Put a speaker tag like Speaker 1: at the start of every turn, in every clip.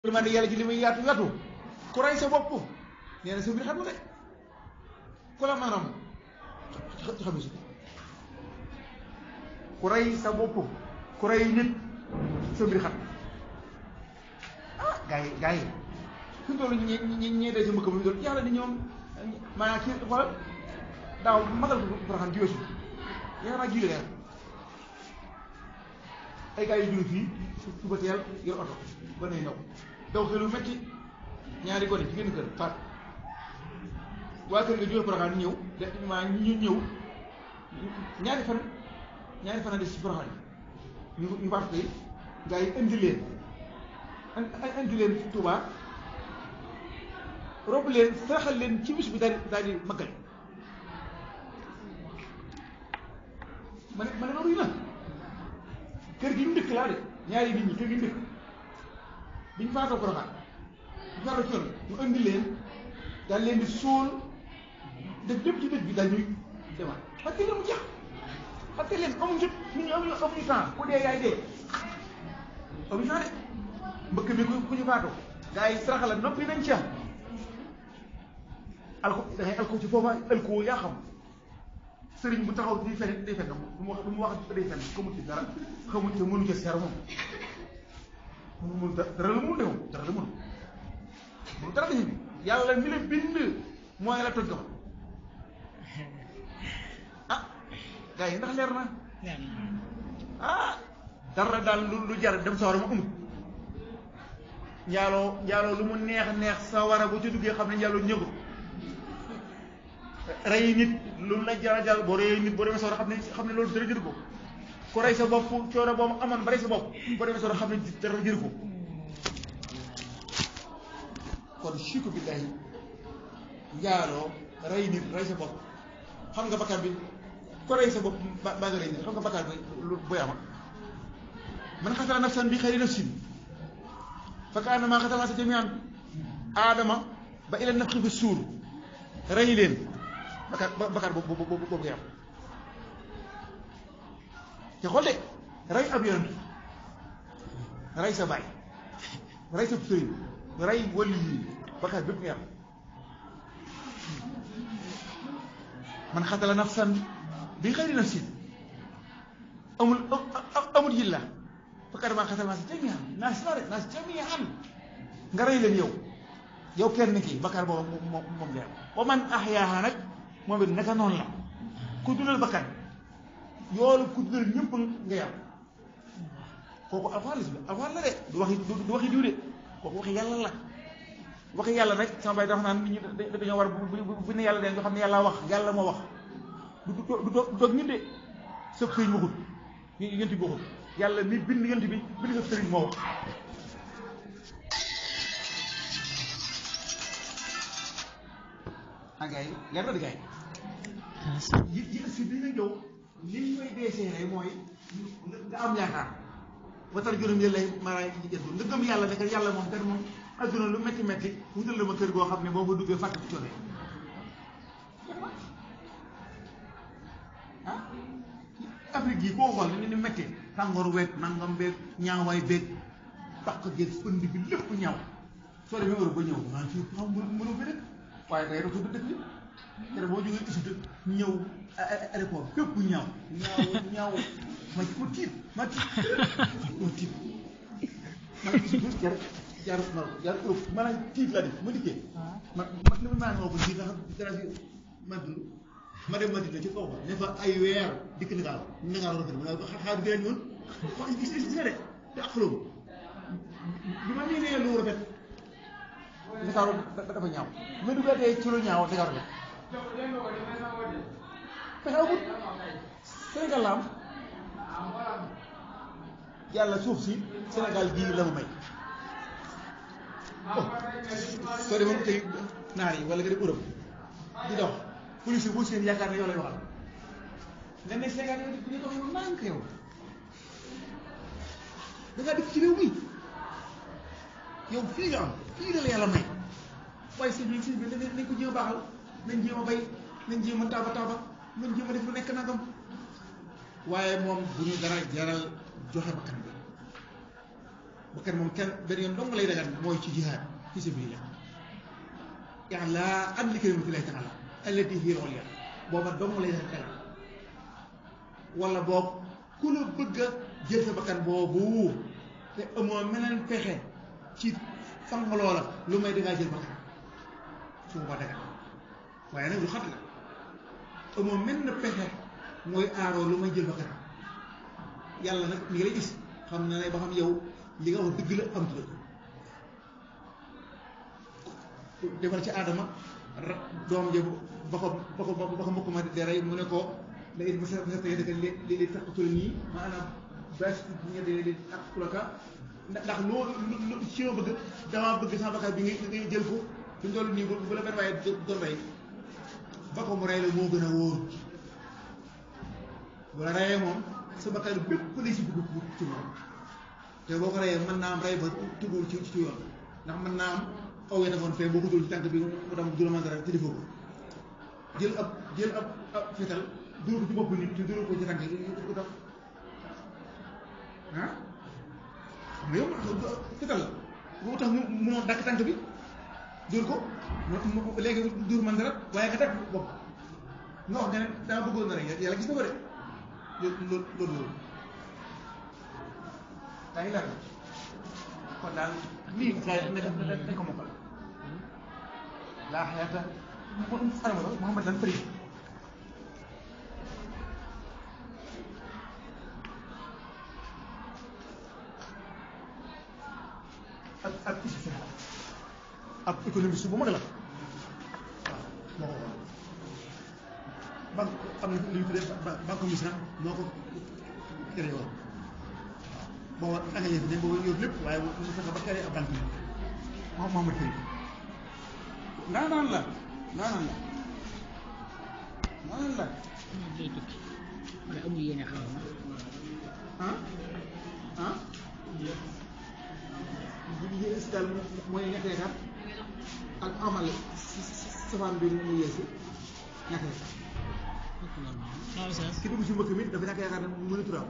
Speaker 1: yërmande yàlla ji li muy yaatu yaatu ku rey sa bopp nee na sa mbir xam nga de ku la maanaam xam si ku rey sa bopp ku rey nit sa mbir xam ah gars yi gars yi fi mu toll ñi ñi ñi dee si mbëkk bi doon yàlla ni ñoom maanaam kii xoolal daaw magal ko Porokhane jiwee si yaakaar naa jiwee leer ay gars yu jóge fii suba teel yor oto ba nay ndaw daw xelu metti ñaari gone ci génn kër faat waa kër nga jóge Porokhane ñëw de maa ñu ñëw ñaari fan ñaari fan a des ci Porokhane ñu ñu faat koy gars yi indi leen indi leen Touba rob leen saraxal leen ci bis bi daal di daal di maggal ma ne ma ne loolu na kër gi ñu dëkk laa de ñaari nit ñi kër gi ñu dëkk bi ñu faatoo Porokhane bi ñu faatoo ci yoon ñu indi leen daal leen di suul def lépp ci dëkk bi daal ñuy demaat parce que leen mu jeex parce que leen amuñu jot nit ñi amuñu amuñu temps ku dee yaay dee amuñu temps de mbëkk mi ku ku ñu faatoo gars yi saraxa la noppi nañ ci am alko da ngay alko ci foofa alko yaa xam sëriñ bu taxaw di fen day fen du mu wax du mu wax day fen xamul ci dara xamul ci mënu ci seer moom mënu mënu dara la mun de moom dara la mun mënu dara dañu bi yàlla mi la bind mooy la toj ko ah gars yi ndax leer na ah dara daal lu lu jar dem sawara ma amul njaaloo njaaloo lu mu neex neex sawara bu ci duggee xam ne njaaloo ñëgu rey nit lu la jara jal boo reyee nit boo demee sawara xam ne xam ne loolu dara jëru ko ku rey sa bopp coono boo mu amoon ba rey sa bopp boo demee sawara xam ne dara jëru ko kon siku billahi njaaloo rey nit rey sa bopp xam nga bakkaar bi ku rey sa bopp ba ba nga rey nit xam nga bakkaar bi lu boy ama man xatala nafsan bi xayri nafsin fa kaannamaa xatala naasa jamii'an aadama ba ila nafxi fi suur rey leen bakkaar bakkaar boobu boobu boobu ngay am te xool de rey ab yonent rey sa baay rey sa sëriñ rey wali yi bakkaar bépp ngay am man xatala nafsan bi xayri nafsin amul amul yilla fakkat maa xasal naas jamian naas la rek naas jamian nga rey leen yow yow kenn kii bakkaar boobu moom moom ngay am wa man ahyaaha nag moom it naka noonu la ku dundal bakkan yoolu ku dundal ñëpp ngay am kooku alxuraan la si alxuraan la de du waxi du waxi diw de kooku waxi yàlla la waxi yàlla rek sama bay dafa naan nit ñi dañoo war bu bu ne yàlla de nga xam ne yàlla wax yàlla moo wax du du du doog ñun de sëb sëriñ waxut yent bi waxut yàlla mi bind yent bi bind sëb sëriñ moo wax ah gars yi leer na di gars yi yi si bi nga jow li ñu koy deeseere mooy nga am yaakaar watar juróom yële lay mara yi jënd nga gëm yàlla ne que yàlla moom kat moom adduna lu métti métti wutal la ma kër goo xam ne boo fa duggee fàtte ci coono ah Afrique gii koo xool ni ni métti tàngoor weeg nangam beeg ñaawaay beeg takk geeg pënd bi lépp ñaaw soo demee Europe ba ñëw naan fii xam mënu fi dëkk waaye tey rek dëkk bi te boo jógee Égypte ñëw aéroport fépp ñaaw ñaaw ñaaw ma ma tiit ma tiit ma tiit ma jar jar non jar Europe maanaam tiit la def ma dikkee ma ma li ma naan moo ko ji nga xam dara fi ma dund ma dem Madina ci kaw ba ne fa ay weer dikk Ndakaaru Ndakaaru rafet ma nga xaar bi gën ñun xool gis gis nga de te ak xulóom bi ma miinee lu rafet Ndakaaru dafa ñaaw ma duggaatee ci lu ñaaw Ndakaaru rafet pexe amut Sénégal la am yàlla suuf si Sénégal gii la ma may oh soo demoon tey naar yi wala nga dem Europe di dox police yi boo seen yaakaar ne yow lay waxal nga ne Sénégal yow di dox yow nànk yow da ngaa dëkk ci réew mi yow fii nga am fii la la yàlla may waaye sëñ bi sëñ bi nañ ko jéem a baaxal nañ jéem a bay nañ jéem a taaba taaba nañ jéem a def lu nekk nangam waaye moom bu ñu dara jaral joxe bakkan bi bakkan moom kenn benn yoon dong lay dagan mooy ci jihaad fi sabilillah yàlla am li kalimatillahi taala allati hiya al-ulya booba dong lay dagan wala boog ku la bëgg a jël sa bakkan boobu te amoo meneen pexe ci fang loola lu may dangaa jël bakkan su ma dagan waaye nag lu xat la amoo mel na pexe mooy aaroo lu may jël bakkan yàlla nag mi ngi lay gis xam na ne ba xam yow li nga wax dëgg la am dëgg defal ci aadama doom ja ba ko ba ko ba ko mbokk ma di rey mu ne ko la it masa masa tey dëkk li li li taqatul nii maanaam bes ñe de li taqulaka ndax loolu lu ci ma bëgg damaa bëgg sama bakkan bi nga nga jël ko fi mu toll nii bu la benn waaye doon rey ba ko mu rey la moo gën a wóor bu la reyee moom sa bakkan bépp lay si dugg ci moom te boo ko reyee mën naa am rey ba tugul ci ci yoon ndax mën naa am aw yéen a ngoon fee boo ko dul ci tànk bi mu dem du la mën dara te defoo ko jël ab jël ab ab fetal dóor ko ci bopp nit te dóor ko ci tànk yi ko def ah xam nga yow fetal la boo tax mu munoo dakk tànk bi dóor ko mu léegi dóor man dara waaye nga dakk bopp nga wax nga ne dama bëggoon na rek yàlla gis na ko de loolu loolu loolu daa ngi laaj kon daal lii xëy na dañ ko mokkal laa xayaata anama la Mouhamad lan bëri ak ak isi ab économiste bu mag la waaw moo ko wax banque am na lu ñu tuddee banque misra moo ko créé woon booba engrais yi booba yóbbu lépp waaye mu fexe ba créé ab banque bi moom Mouhamad Fari ndaanaan la ndaanaan la ndaanaan la
Speaker 2: moom day tukki wala amul yéene xam
Speaker 1: ah ah li si daal mooy ñàkk yaakaar ak amal safaan bi mu yeesu ñàkk yaakaar
Speaker 2: waaw ça
Speaker 1: ki dugg si mbëkk mi dafa ñàkk yaakaar ne mënu turaam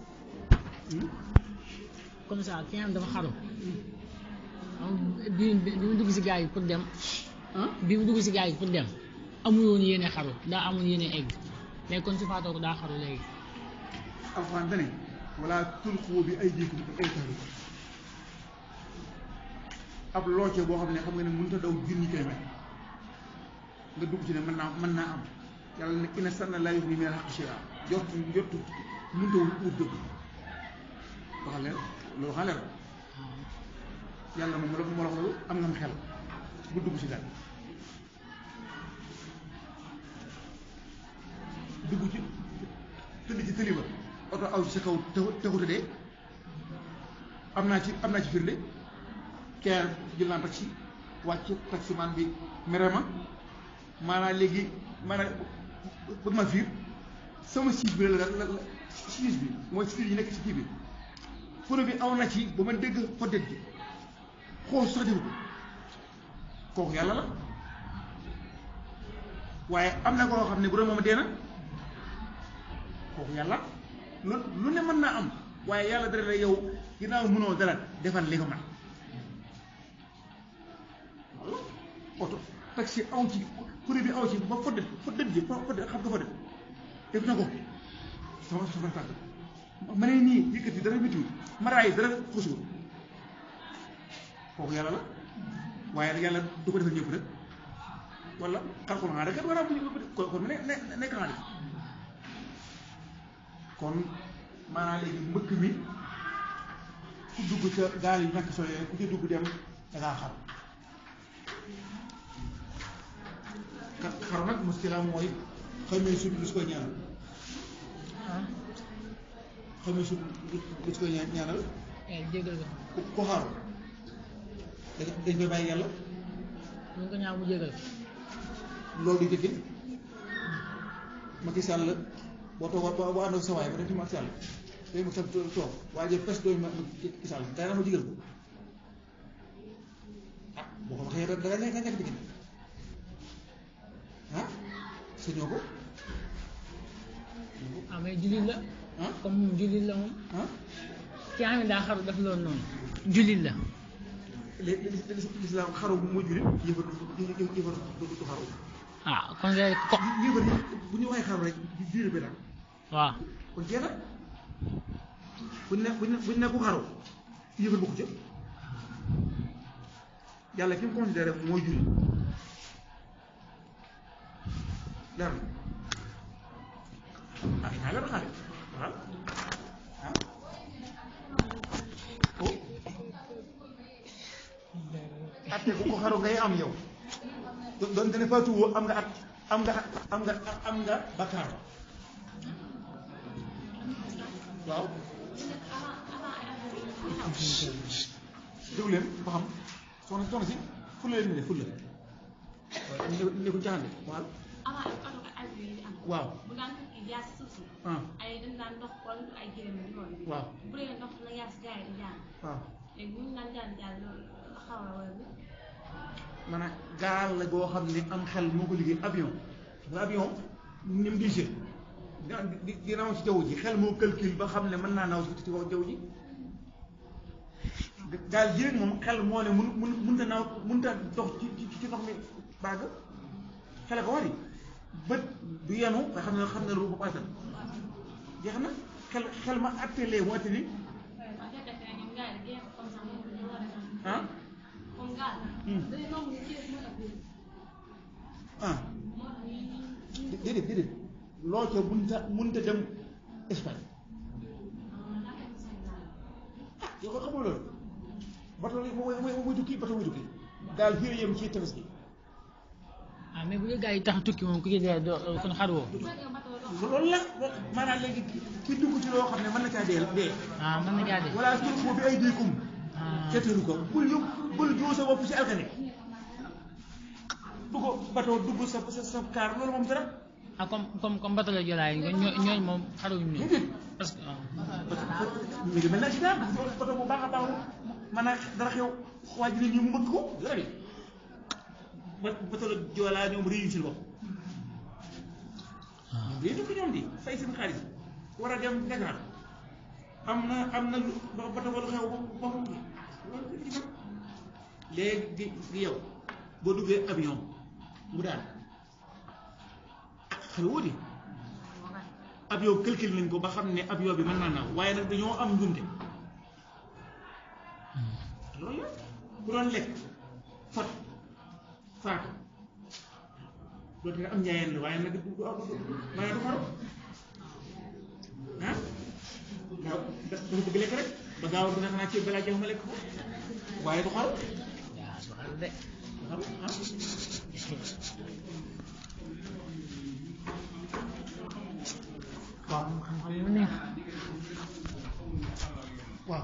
Speaker 2: comme ça ki nga xam dafa xaru am bi bi mu dugg si gaa yi pour dem
Speaker 1: ah
Speaker 2: bi mu dugg si gaa yi pour dem amul woon yéene xaru daa amul yéene egg mais kon su faatoo ko daa xaru léegi
Speaker 1: alxuraan dane wala tulqu bi aydikum ila tahluka ab looce boo xam ne xam nga ne mënut a daw junni kilomètre nga dugg ci ne mën naa mën naa am yàlla ne ina sanna laa yughni min al-haqqi shay'an jot jot mënut a wut dëgg waxal leen loolu waxal leen yàlla moom la moo la wax loolu am nga xel bu dugg ci daal dugg ci tëdd ci tëli ba oto aw ci sa kaw taxu taxuta dee am naa ci am naa ci firnde keer jël naa taxi wàcc taximan bi mere ma maanaam léegi maanaam bëgg ma fiir sama siis bi la la la siis bi mooy siis yi nekk ci kii bi photo bi aw na ci ba ma dégg xoddet ji xool sax defu ko kooku yàlla la waaye am na koo xam ne bu doon moom dee na kooku yàlla lu lu ne mën naa am waaye yàlla dara la yow ginnaaw mënoo dara defal li nga mën walla oto taxi aw ci kuréel bi aw ci ba foddet foddet ji foddet xam nga foddet def na ko sama sama tàgg ma ne nii yëkkati dara méttiwul maraay dara xusul kooku yàlla la waaye nag yàlla du ko defal ñëpp rek wala xalqul xanaa rek war a ko kon ne ne nekk xanaa kon maanaam léegi mbëkk mi ku dugg ca gaal yu ñàkk solo yooyu ku ci dugg dem da ngaa xaru kat xaru nag muskila mooy xamee sut lu su koy ñaanal xamee sut lu su koy ñaanal
Speaker 2: eh jégal ko
Speaker 1: ku ku xaru da dañ koy bàyyi yàlla
Speaker 2: ñu ko ñaaw mu jégal ko
Speaker 1: loolu di jëkkee Macky Sall boo toog boo boo ànd ak sa waay ba def ci Macky Sall day mu toog toog waaye jël pes dooñu Macky Sall day na ma jigal ko ah boo ko waxee da da nga nekk diggante ah sañoo ko
Speaker 2: ah mais jullit la
Speaker 1: ah
Speaker 2: comme moom jullit la moom
Speaker 1: ah
Speaker 2: ki nga xam ne daa xaru def loolu noonu jullit la
Speaker 1: li li lislaam xaru moo jullit yëfar yëfar du xaru
Speaker 2: ah kon de ko
Speaker 1: yëfar yi bu ñu waxee xaru rek diine bi daal
Speaker 2: waaw
Speaker 1: kon jeex na buñ ne buñ ne buñ ne ku xaru yëfar bokku ca yàlla fi mu considéré mooy jullit leer na ah naa leer xaale waaw ah oh atte ku ko xaru ngay am yow do- doon dana faatuwoo am nga at am nga am nga am nga bakkaar waaw déglu leen ba xam soxna soxna si fulla leen de fulla ne ne ko jaxande waaw
Speaker 3: avant ay oto ak avion yi di am.
Speaker 1: waaw
Speaker 3: bu daan tukki jaar si suuf si.
Speaker 1: ah
Speaker 3: ay dañ daan dox wala ay gërëm di loolu.
Speaker 1: waaw
Speaker 3: bu dee ndox la yaa si gars yi di jaar
Speaker 1: waaw
Speaker 3: léegi bu ñu daan jaar jaar loolu xaw a wala bi.
Speaker 1: maanaam gaal la goo xam ne am xel moo ko liggéey avion nga avion ni mu diise dina di di naw ci jaww ji xel moo calcul ba xam ne mën naa naw ci ci kaw jaww ji gaal ji rek moom xel moo ne mun mun mënta naaw mënta dox ci ci ci ndox mi bàgg xele ko wari bët du yenu nga xam ne xam ne lu bu paatal jeex na xel xel ma attelé mu atteli
Speaker 3: waaw fekk na ñoom gars yi di génn comme ça moom ñu war a def
Speaker 1: ah
Speaker 3: comme gaal.
Speaker 1: Hmm.
Speaker 3: dañuy nangu ñu ci def moo tax ñu
Speaker 1: ah
Speaker 3: moo tax ñu ñu
Speaker 1: déedéet déedéet loo ca mënta mënta dem Espagne
Speaker 3: ah daa fekk seen gaal.
Speaker 1: yow ko xamul loolu bato yi mooy mooy mooy tukki bato mooy tukki daal fii la yem ci tefes gi
Speaker 2: ah mais bu dee gars yi tax tukki moom ku ci dee doo kon xaruwoo
Speaker 3: bu fekkee bateau dox.
Speaker 1: loolu la loolu maanaam léegi ki dugg ci loo xam ne mën na caa dee dee
Speaker 2: ah mën na jaa dee
Speaker 1: wala tulqu bi aydikum
Speaker 2: ah
Speaker 1: seetalu ko bul yóbbu bul joo sa bopp si alkane dugg bato dugg sa sa sa kaar loolu moom dara
Speaker 2: ah comme comme comme bateau la jolaay ñoo ñooñu moom xaruwuñ ñoom
Speaker 1: déedéet
Speaker 2: parce que ah
Speaker 1: mi ngi mel ne accident bato bu baax a baax mën a dara xew waa ji nit ñi mu mbëkk ko dara bi ba bato la joolaa ñoom réussir si bopp ñoom day tukki ñoom di fay seen xaalis war a dem Dakar am na am na lu ba bato ba lu xew ba ba mu léegi di di yow boo duggee avion mu daan xel woo di avion calcul nañ ko ba xam ne avion bi mën naa naaw waaye nag dañoo am njuumte loolu la ku doon lekk fot faatu dootu nga am njaayeen la waaye nag du du du maanaam du xaru ah gaaw dafa bëgg lekk rek ba gaaw dina xanaa ceeb balaa jeex ma lekk ko waaye du xaru
Speaker 2: yaa su xaru de
Speaker 1: du xaru ah
Speaker 2: waaw xam-xam yu neex
Speaker 1: waaw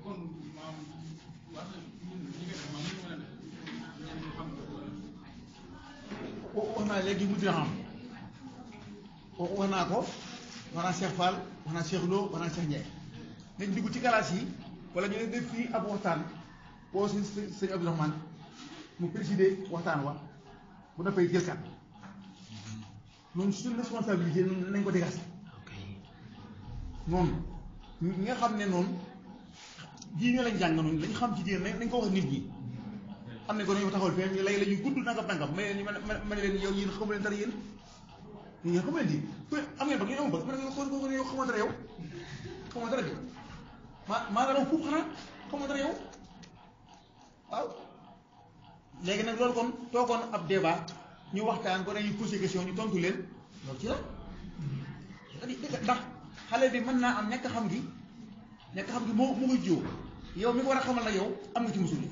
Speaker 1: wax naa léegi mu dina xam wax naa ko wax naa Cheikh Fall wax naa Cheikh Lo wax naa Cheikh Ndiaye nañ dugg ci galaas yi wala ñu ne def fii ab waxtaan boo si sëñ sëñ Abdourahmane mu présider waxtaan wa bu noppee jël kat noonu suñu responsabilité noonu nañ ko dégager
Speaker 2: ok
Speaker 1: noonu ñi nga xam ne noonu diine lañ jàng noonu lañ xam ci diine nañ ko wax nit ñi xam ne ko dañoo taxawal fee ñu lay la ñuy gudd nangam nangam mais ñu ma ma ne leen yow yéen xamu leen dara yéen yéen xamu leen di am ngeen ba ngeen amul ba ma ne xool ko yow xamoo dara yow xamoo dara de maa maa nga raw fuuf xanaa xamoo dara yow waaw léegi nag loolu kon toogoon ab débat ñu waxtaan ko dañuy posé question ñu tontu leen loolu ci la ndax xale bi mën naa am ñàkk xam gi ñàkk xam gi moo mu ngi jiw yow mi ko war a xamal nag yow am nga ci musul yi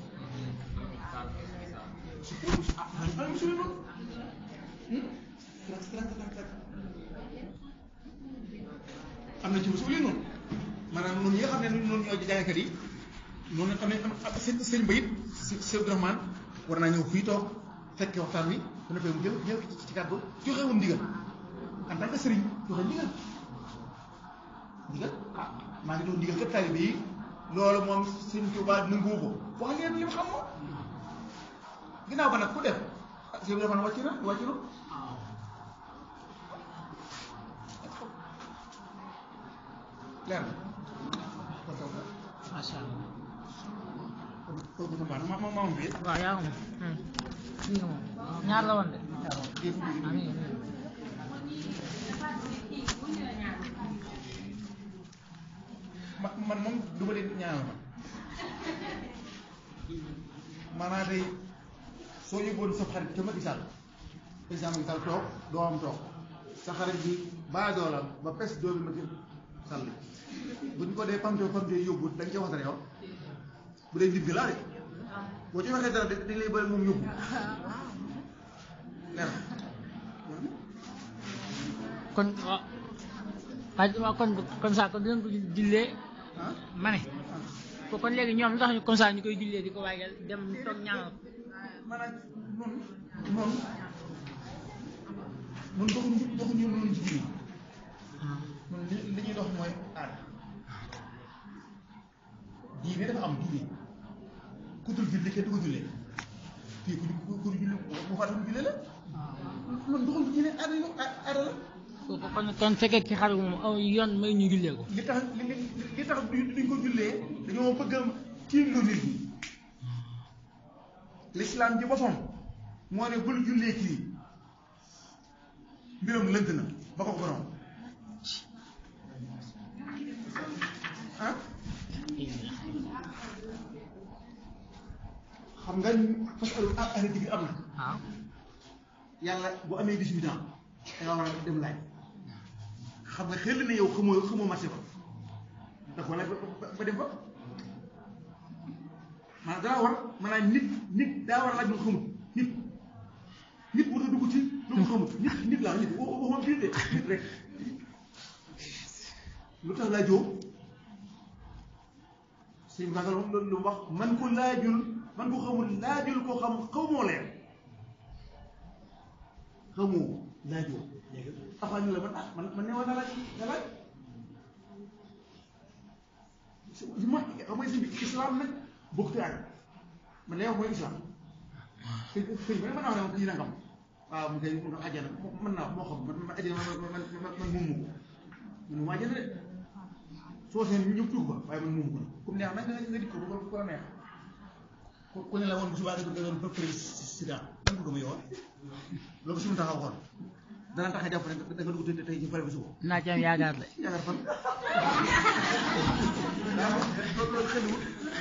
Speaker 1: ah am musul yi noonu am na ci musul yi noonu maanaam noonu ñi nga xam ne noonu ñoo jàngkat yi noonu xam ne am sëñ sëñ bayit si sëñ Abdourahmane war naa ñëw fii toog fekke waxtaan wi bu defee mu jël jël ci kàddu joxe woon ndigal en tant que sëriñ joxe ndigal ndigal ah maa ngi doon ndigal kat taalibe yi loolu moom sëñ Tuubaa nangu ko wax leen li mu xam moom ginnaaw ba nag ku def ah sëñ bi wàcc na wàcc na leer na
Speaker 2: macha allah
Speaker 1: kooku sama baax na ma ma ma bi
Speaker 2: waaw yaa ko moom kii nga moom ñaar la woon de amiin
Speaker 1: ma man moom du ma leen ñaanal man maanaam tey soo yóbboon sa xarit ca Macky Sall président Macky Sall toog doomam toog sa xarit bi baa doolam ba pes doomi Macky Sall bu ñu ko dee pamte pamte yóbbu dañ ca waxtaan yow bu dee nit bi laa de boo ci waxee dara dañ lay bëri moom yóbbu leer
Speaker 2: kon waaw waaye waaw kon comme ça kon dinañ ko jullee
Speaker 1: ah
Speaker 2: ma ne ko kon léegi ñoom lu tax ñu comme ça ñu koy jullee di ko waajal dem toog ñaanal ko
Speaker 1: maanaam noonu noonu mun doxuñu doxuñu noonu ci biir ñun li li ñuy dox mooy aada diine dafa am diine ku dul julli kenn du ko jullee fii ku ku ku julli bu faatu mu jullee la loolu doxul diine aada la aada la
Speaker 2: ko kon kon fekkee ki xaru moom aw yoon may ñu jullee ko
Speaker 1: li tax li li li tax duñ duñ ko jullee dañoo bëgg a tiim lu nit ñi l'islam ji boppam moo ne bul jullee kii mbiram lënt na ba ko borom ah xam nga parce que ah ahli digg am na
Speaker 2: waaw
Speaker 1: yàlla bu amee 18 ans da nga war a dem laaj xam nga xel na yow xamoo xamoo marché ba da ko laaj ba ba- ba dem fa maanaam daa war maanaam nit nit daa war a laaj lu mu xamut nit nit war a dugg ci lu mu xamut nit nit laa nit wa- waxuma biir de nit rek lu tax laajoo sëñ bi loolu loolu lu mu wax man ko laajul man ko xamul laajul ko xam xamoo leen xamoo laajoo léegi taxaw ñu la man ah man man ne war na laaj nga laaj si ma xam nga si bi islam nag bokkut ak man lay wax mooy islam sëñ sëñ bi mën naa wax ne moom kii nangam waaw mu koy mu àjjana mën naa wax moo xam man man àjjana man man man man moomu ko man mu àjjana de soo seen ñu ñëpp dugg ba waaye man moomu ko nag comme neex nag nga nga dikk ko ba ko la neex ku ku ne la woon bu subaa nga doon ba président lan ko gëm a yowoon loolu suñu taxaw xool dana tax a jàpp ne da nga dugg te tey ci pare bi suba
Speaker 2: naa ci am yaakaar de
Speaker 1: yaakaar fan daa loolu loolu xelul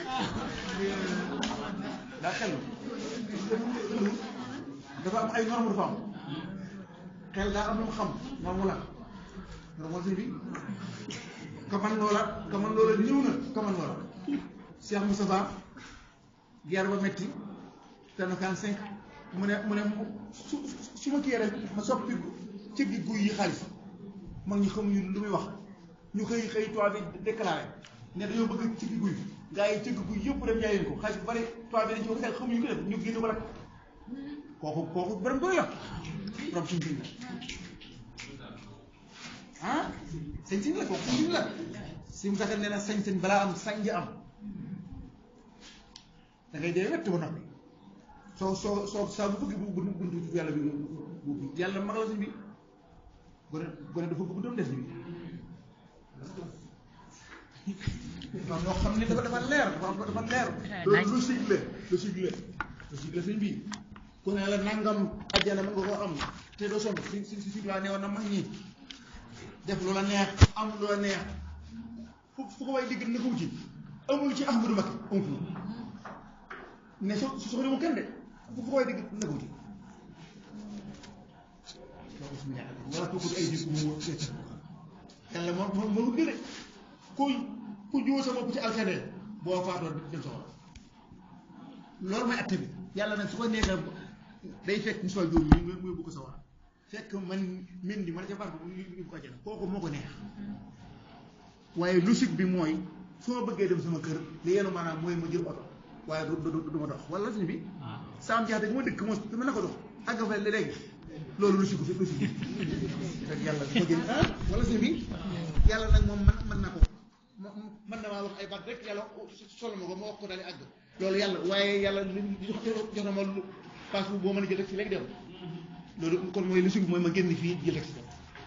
Speaker 1: daa xelul xelul dafa am ay norme dafa am xel daa am lu mu xam norme la norme la sëñ bi kaman loola kaman loola ñëw na kaman loola Cheikh Moustapha guerre ba metti tenu kan cinq mu ne mu ne su su ma kii rek ma soppi ci gi guy yi xaalis mag ñi xamuñu lu muy wax ñu xëy xëy toit bi déclaré ne dañoo bëgg ci gi guy gaa yi ci gi guy yëpp dem jaay leen ko xaalis bu bari toit bi dañ ci ko xel xamuñu ko def ñu génn ko rek kooku kooku borom doy la borom suñ siñ la ah sañ siñ la kooku sañ siñ la si mu tax nee na sañ-sañ balaa am sañ am da ngay dee wett ba noppi soo soo soo saa bu bëgg bu bu buntu yàlla bi bu yàlla mag la sëñ bi gone gone dafa bëgg doom des bi waaw ñoo xam ne dafa dafa leer dafa dafa leer loolu logique la logique la logique la sëñ bi ku ne la nangam ajjana mën nga koo am te doo sonn si si si si ne woon na mag ñi def lu la neex am lu la neex fu fu ko way digg na ko wuti amul ci Ahmadou Mbacké amul ne so su soxla mu kenn de fu ko way digg na ko wuti loolu suñu yaakaar wala kooku ay jikko mu yàlla moo moo moo gën a ku ku jiw sa bopp ci alkane boo faatoo dem soxla loolu mooy atte bi yàlla nag su ko neexee day fekk Moussa Diop mi muy bëgg sa war fekk man min di man ca barke bu ñu ko àjjana kooku moo ko neex waaye logique bi mooy su ma bëggee dem sama kër li yenu maanaam mooy ma jël oto waaye du du du ma dox wala suñu bi saam jaxate gi ma dëkk mos dama na ko dox àgg fa léegi loolu logique bi logique bi fekk yàlla du ko jël ah wala suñu bi yàlla nag moom man mën na ko mën na maa wax ay baat rek yàlla solo ma ko ma wax ko daal di àgg loolu yàlla waaye yàlla li jox jox na ma lu passe bu boo mën a jël taxi léegi dem loolu kon mooy logique bi mooy ma génn fii jël taxi dem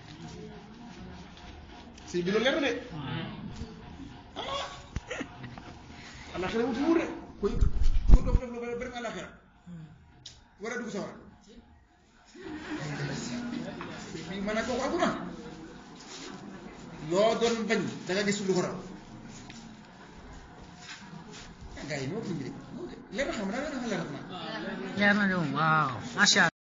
Speaker 1: si bi loolu leer na de ah allah xale wuti wut de koy dof dof lu ba dem àllaaxira war a dugg sa war bi mën a kooku àggu na loo doon bañ da nga gis lu ko raw gars yi ñoo ko indi de leer na xam naa leer na xam naa
Speaker 2: leer na de moom waaw macha allah